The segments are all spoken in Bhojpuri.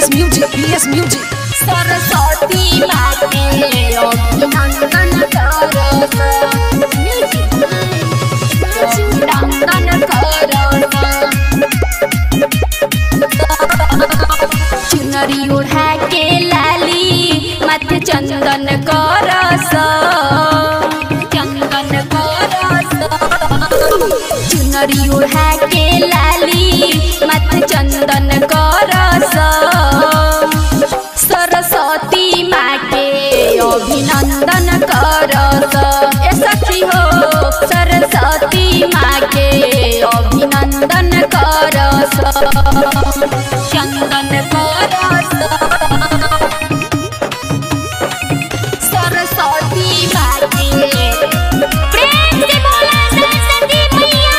PS Music, PS Music. Saraswati माते अभिनंदन करस म्यूजिक अभिनंदन करस चुनरी ओढ़ा के लाली माथे चंदन करस चंदन करस चुनरी ओढ़ा के लाली माथे चंदन करस सरस्वती माँ के अभिनंदन करस ए सखी हो सरस्वती माँ के अभिनंदन करस चंदन करस सरस्वती माँ के प्रेम से बोला सरस्वती मैया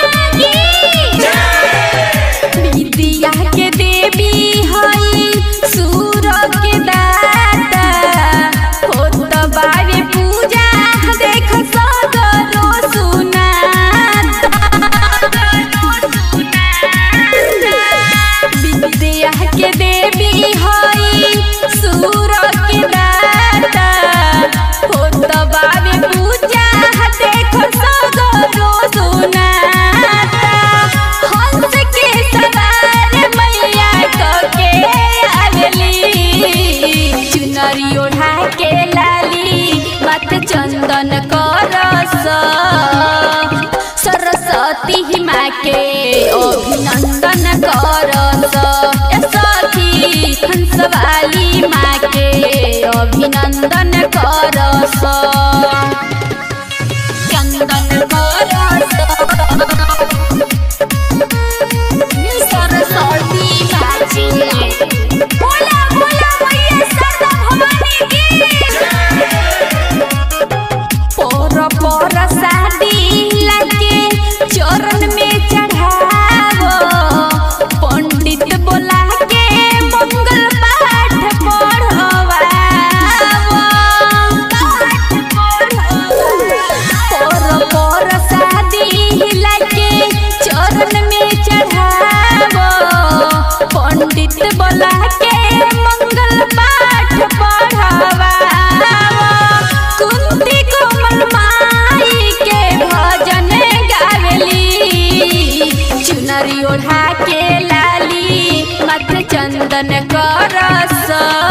की विद्या के देवी हई सूर के दाता होत बावे पूजा देख सगरो सुनाता विद्या के देवी हई सूर के दाता होत बावे पूजा देख सगरो सुनाता हंस के सवार मैया कके आवेली चुनरी ओढ़ा के लाली मत चंदन करस सरस्वती माँ के अभिनंदन करस ए सखी हंसवाली माँ के अभिनंदन करस चंदन करस सरस्वती बाजी बोला बोला मैया सरदा भवानी की पर पर शादी लगे चरण में चढ़ावो पंडित बोला के मंगल पाठ पढ़वावो पर पर शादी लगे चरण में चढ़ावो पंडित बोला के मंगल पाठ पढ़वावो कुंती कोमल माई के भजन गावेली चुनरी ओढ़ा के लाली मत चंदन करस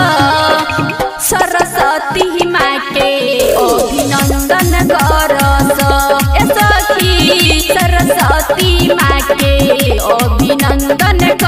सरस्वती माँ के अभिनंदन करस ए सखी सरस्वती माँ के अभिनंदन